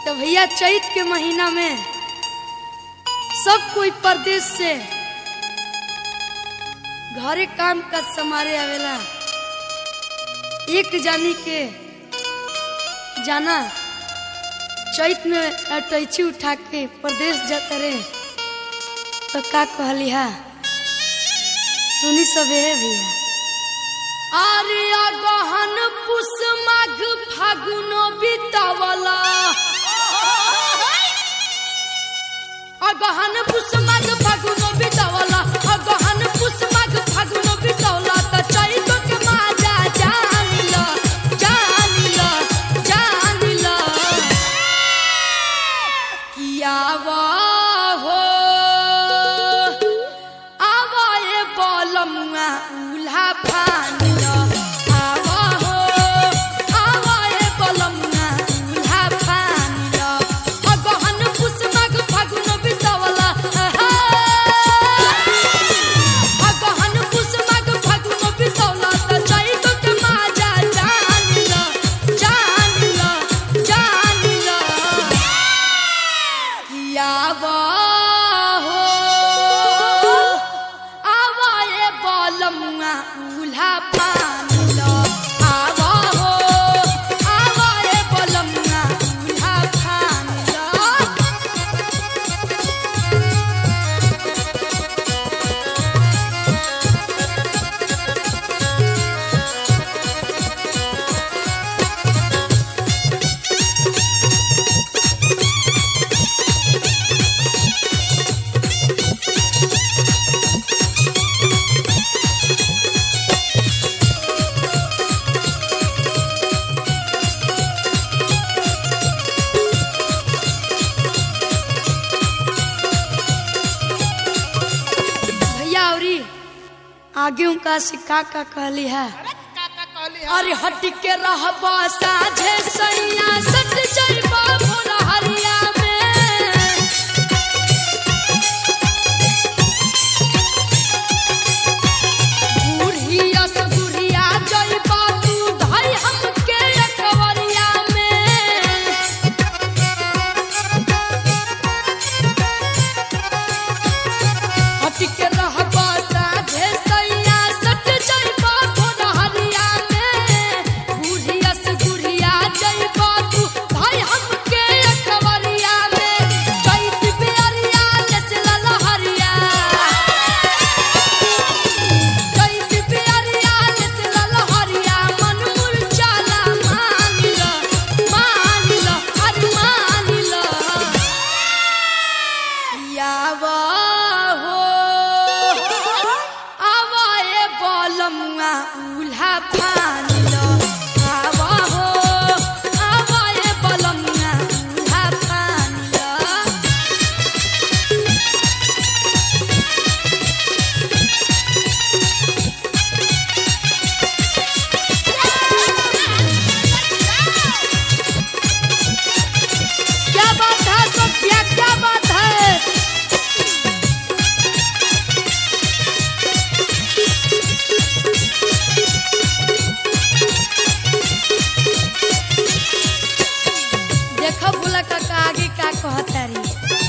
तो भैया चैत के महीना में सब कोई परदेश से घरे काम का समारे आवेला एक जानी के जाना चैत में अटैची उठा के परदेश जाता रे तो का कहली हा सुनी सबे है भैया अरे गहन पुष माघ फागुनो बीतावला अगहन पुष माघ फागुनो बीतावला अगहन पुष माघ फागुनो बीतावला त चैत के माजा जान ल जान ल जान ल किया वा हो आवा ए बलमुआ उल्हा फान ल आवा हो आवा ए बलमुआ उल्हा फान ल अगहन पुष माघ फागुन बितावला आहा। अगहन पुष माघ फागुन बितावला त चैत के माजा जान ल जान ल जान ल कियावा हो आवा ए बलमुआ उल्हा पान लो आवा हो आवा ए बलमुआ उल्हा पान लो भैया औरी आगे उनका से का का कहली है अरे हट के रहबा साझे सैया सट जइबा भोला हरिया में बुढ़िया से बुढ़िया जइबा तू धई हमके अकवरिया में हट के रहबा साझे सैया सट जइबा भोला हरिया में बुढ़िया से बुढ़िया जइबा तू भाई हमके अकवरिया में चैत बेअरिया लेसला लहरिया चैत बेअरिया लेसला लहरिया मन मुरझाला मान ल मान ल अरे मान ल यावा हो आवा ए बलमुआ उल्हा फान लो आवा हो आवा ए बलमुआ उल्हा फान लो क्या बात है सत्या क्या बात है देखो भोला काका आगे का कहता री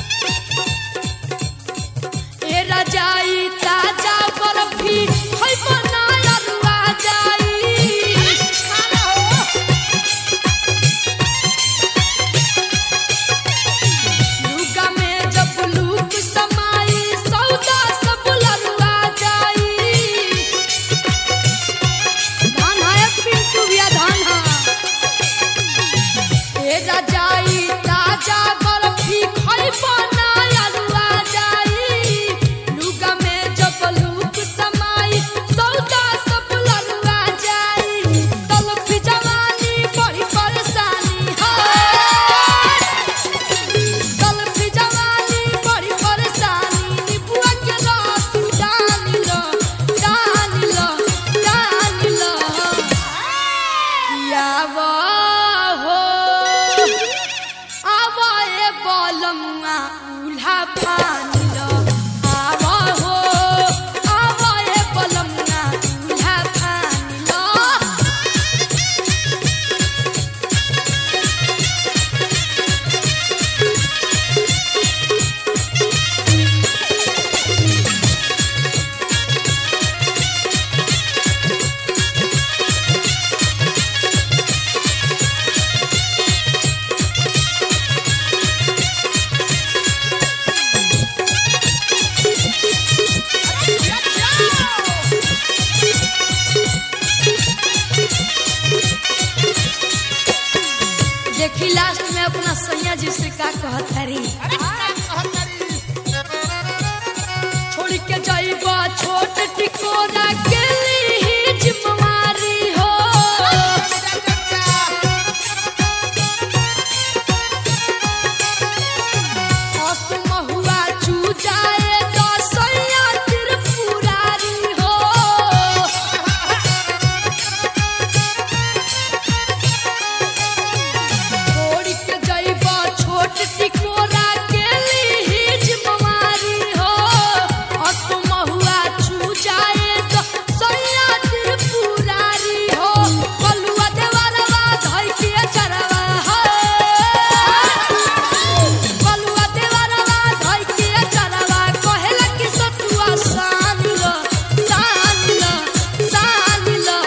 ए रजाई ताजा बर्फी है बनाया रुआ जाई लुगा में जब लूक समाई सौदा सब लरुआ जाई धान है पिंटू भैया धान है ए रजाई ताजा बर्फी खाई बनाया रुआ जाई लुगा में जब लूक समाई सौदा सब लरुआ जाई तलफी जवानी बड़ी परेशानी है गलती जवानी बड़ी परेशानी निबुआ के रस डाल लो डाल लो डाल लो यावा हो आवा ए बलमुआ उल्हा फान लो आवा हो आवा ए बलमुआ उल्हा फान लो देखी लास्ट में अपना सैया जी से का कहतारी अरे का कहतारी छोड़ के जाइबा छोट टिकोरा के ली जिम्मेवारी हो असमहुआ चू जाए तो सैया त्रिपुरारी हो छोड़ के जाइबा छोट टिकोरा के ली जिम्मेवारी हो असमहुआ चू जाए तो सैया त्रिपुरारी हो कलुआ देवरवा धइ के चरवा हो कलुआ देवरवा धइ के चरवा कहेला कि सतुआ सान लो सान लो सान लो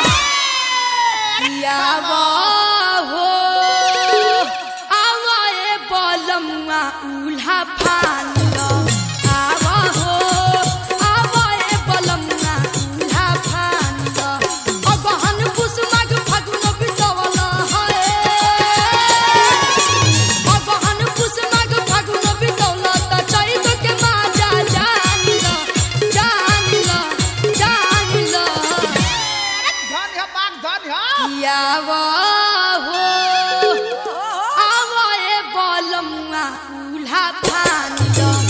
यावा हो आवा ए बलमुआ उल्हा फान लो आवा हो आवा ए बलमुआ उल्हा फान लो अगहन पुसमग फगुन बितवल है अगहन पुसमग फगुन बितवल त चैत के माजा जान लो जान लो जान लो धन है बाग धन है यावा हो आवा ए बलमुआ उल्हा फान लो